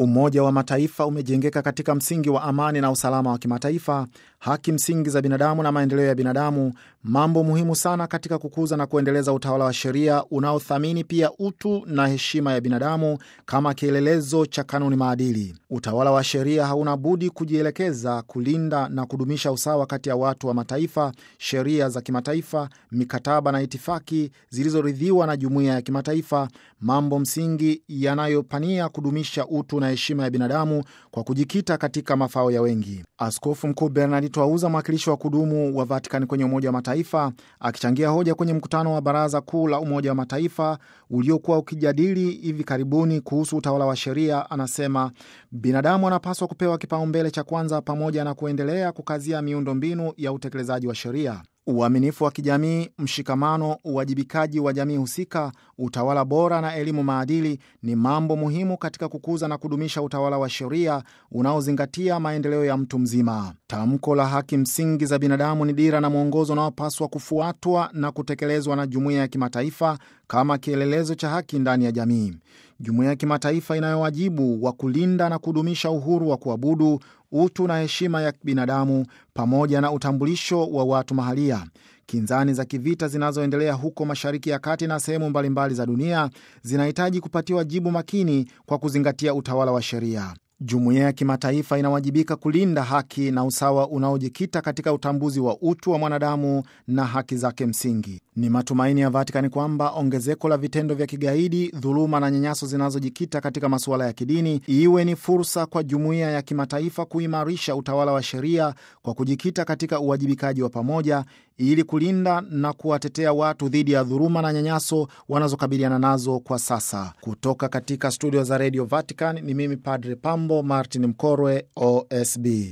Umoja wa Mataifa umejengeka katika msingi wa amani na usalama wa kimataifa, haki msingi za binadamu na maendeleo ya binadamu, mambo muhimu sana katika kukuza na kuendeleza utawala wa sheria unaothamini pia utu na heshima ya binadamu kama kielelezo cha kanuni maadili. Utawala wa sheria hauna budi kujielekeza kulinda na kudumisha usawa kati ya watu wa mataifa, sheria za kimataifa, mikataba na itifaki zilizoridhiwa na jumuiya ya kimataifa, mambo msingi yanayopania kudumisha utu na heshima ya binadamu kwa kujikita katika mafao ya wengi. Askofu Mkuu Bernard Twauza, mwakilishi wa kudumu wa Vatikani kwenye Umoja wa Mataifa, akichangia hoja kwenye mkutano wa Baraza Kuu la Umoja wa Mataifa uliokuwa ukijadili hivi karibuni kuhusu utawala wa sheria, anasema binadamu anapaswa kupewa kipaumbele cha kwanza, pamoja na kuendelea kukazia miundombinu ya utekelezaji wa sheria uaminifu wa kijamii, mshikamano, uwajibikaji wa jamii husika, utawala bora na elimu maadili ni mambo muhimu katika kukuza na kudumisha utawala wa sheria unaozingatia maendeleo ya mtu mzima. Tamko la haki msingi za binadamu ni dira na mwongozo unaopaswa kufuatwa na kutekelezwa na jumuiya ya kimataifa kama kielelezo cha haki ndani ya jamii. Jumuiya ya kimataifa inayo wajibu wa kulinda na kudumisha uhuru wa kuabudu, utu na heshima ya binadamu pamoja na utambulisho wa watu mahalia. Kinzani za kivita zinazoendelea huko Mashariki ya Kati na sehemu mbalimbali za dunia zinahitaji kupatiwa jibu makini kwa kuzingatia utawala wa sheria. Jumuiya ya kimataifa inawajibika kulinda haki na usawa unaojikita katika utambuzi wa utu wa mwanadamu na haki zake msingi. Ni matumaini ya Vatikani kwamba ongezeko la vitendo vya kigaidi, dhuluma na nyanyaso zinazojikita katika masuala ya kidini iwe ni fursa kwa jumuiya ya kimataifa kuimarisha utawala wa sheria kwa kujikita katika uwajibikaji wa pamoja ili kulinda na kuwatetea watu dhidi ya dhuluma na nyanyaso wanazokabiliana nazo kwa sasa. Kutoka katika studio za Radio Vatican ni mimi Padre Pambo Martin Mkorwe, OSB.